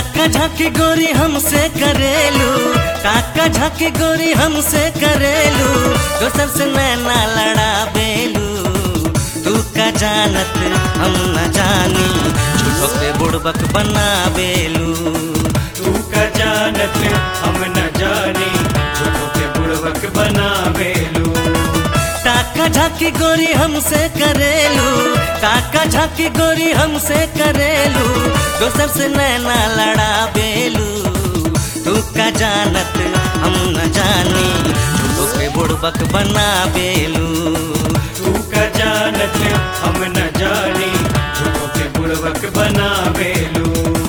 काका झाकी गोरी हमसे करेलू काका झाकी गोरी हमसे करेलू दोसर से नैना लड़ा बेलू तू का जानत हम न जानी झूठो पे बुड़बक बना बेलू तू का जानत हम न जानी झूठों के बुड़वक बनावेलू काका झाकी गोरी हमसे करेलू काका झाकी गोरी हमसे करेलू दोसर से नैना लड़ा बेलू तू का जानत हम न जानी झूठो पे बुड़बक बना बेलू तू का जानत हम न जानी झूठों के बुड़वक बनावेलू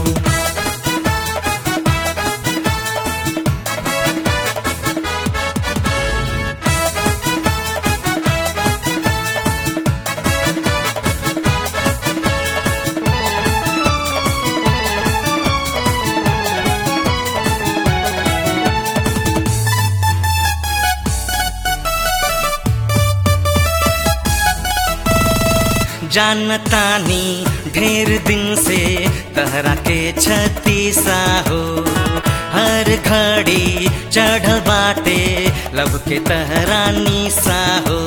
जानतानी ढेर दिन से तहरा के छतीसा हो हर घड़ी चढ़ बाटे लब के तहरा निशा हो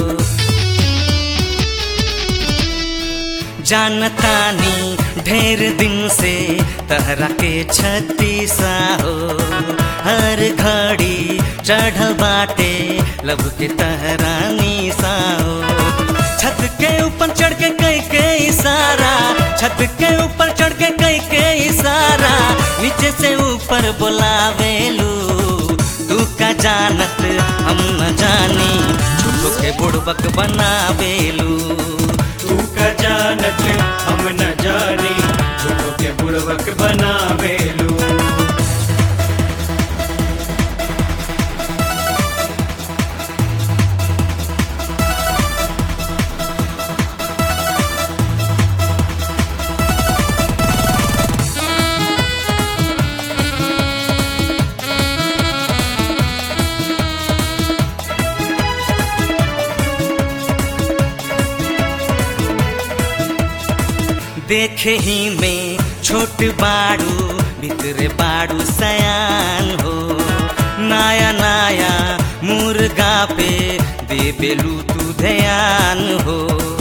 जानतानी ढेर दिन से तहरा के छतीसा हो हर घड़ी चढ़ बाटे लब के तहरा निशा हो छत के ऊपर चढ़ के कई के इशारा छत के ऊपर चढ़ के कई के इशारा नीचे से ऊपर बुलावेलू तू का जानत हम न जानी झूठो के बुड़बक बनावेलू तू का जानत हम न जानी झूठों के बुड़वक बनावेलू देखे ही में छोट बाड़ू भीतरे बाड़ू सयान हो नाया नाया मुर्गा पे दे बेलू तू ध्यान हो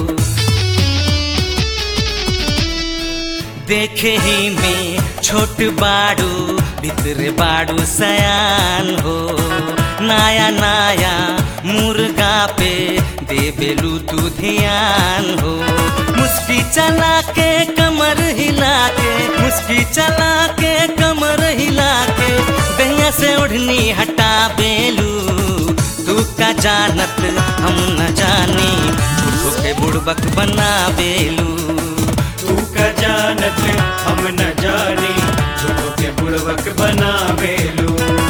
देखे ही में छोट बाड़ू भीतरे बाड़ू सयान हो नाया नाया मुर्गा पे दे बेलू तू ध्यान हो मुस्की चला के कमर हिला के मुस्की चला के कमर हिला के दहिया से ओढ़नी हटा बेलू तू का जानत हम न जानी झूठो के बुड़बक बना बेलू तू का जानत हम न जानी झूठों के बुड़वक बनावेलू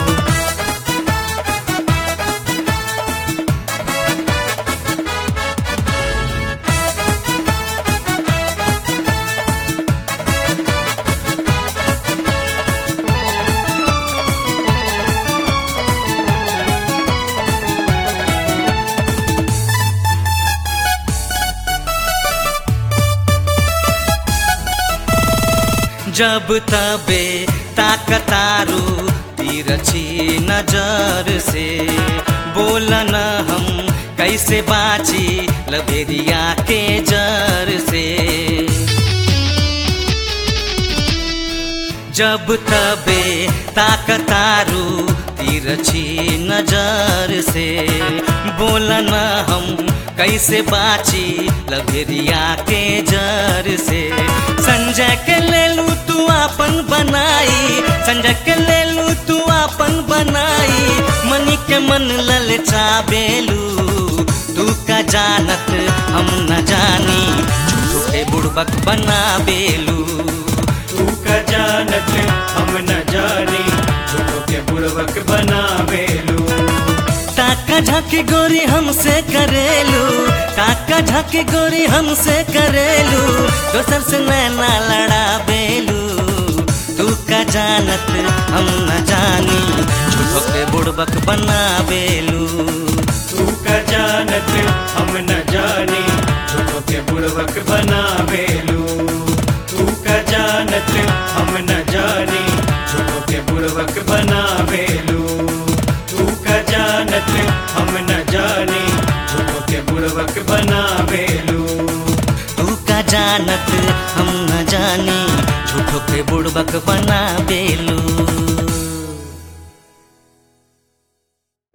जब तबे ताकतारू तिरछी नजर से बोलन हम कैसे बाची लबेरिया के जर से जब तबे ताकतारू तिरछी नजर से बोलन हम कैसे बाची लभेरिया के जर से संजय के ले लू तू अपन बनाई संजय के ले लू तू अपन बनाई मनी के मन ललचा बेलू तू का जानत हम न जानी झूठो के बुड़बक बना बेलू तू का जानत हम न जानी झूठों के बुड़वक बनावेलू काका झाकी गोरी हमसे करेलू काका झाकी गोरी हमसे करेलू दोसर से नैना लड़ा बेलू तू का जानत हम न जानी झूठो के बुड़बक बना बेलू तू का जानत हम न जानी झूठों के बुड़वक बनावेलू तू का जानत हम न जानी बुड़वक बनावेलू तू का जानत हम न जानी झूठो के बुड़बक बना बेलू